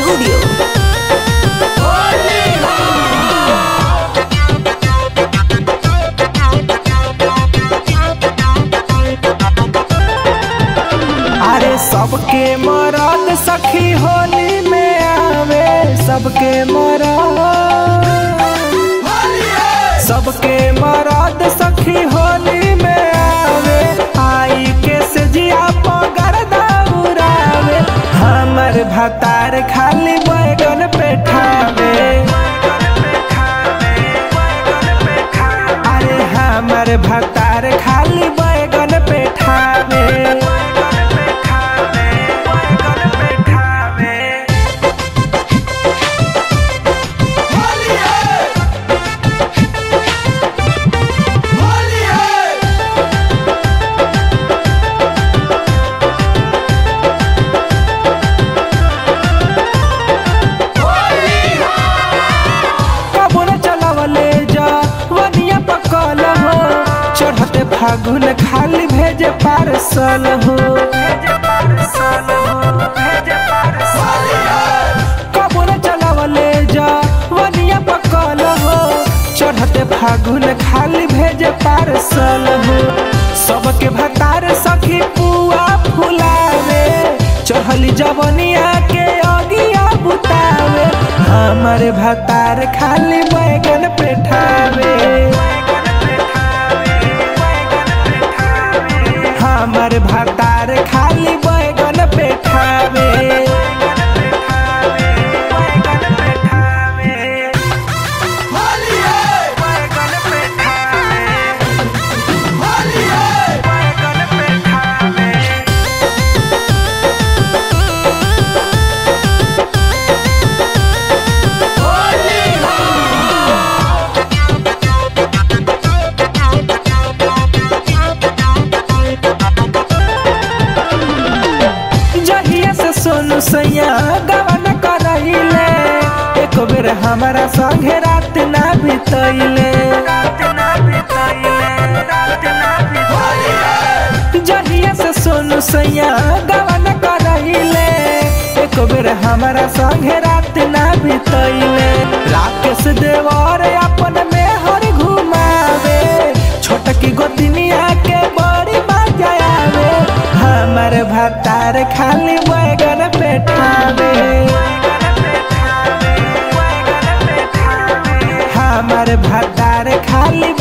Studio. अरे सबके मरद सखी होली में आवे सबके मरद सबके मरद सखी होली में आवे आई के से जिया पगर दौड़ावे हमर भतार खाली बैगन पे ठावे अरे हमर भतार खाली बैगन पे ठावे कबूर चलावले जा वनिया पकल हो चढ़ते फागुन खाली भेजे पार्सल हो कबूर चलावले जा वनिया पकल हो चढ़ते फागुन खाली भेजे पार्सल हो सबके भतार सखी पुआ फुलावे चढ़ली जवनिया के अगिया बुतावे हमर भतार खाली बैगन पे ठावे हमर भतार खाली बैगन पे ठावे जहिया से सोनू सैया गवन करैले एक बेर हमारा संगे रात ना बितैले जहिया से सोनू सैया गवन करैले एक बेर हमारा संगे रात ना बितैले राकेश देवर अपन में हर घुमावे छोटकी गोतनिया के बड़ी मजा आवे हमर भतार खाली बैगन पे ठावे हमर भतार खाली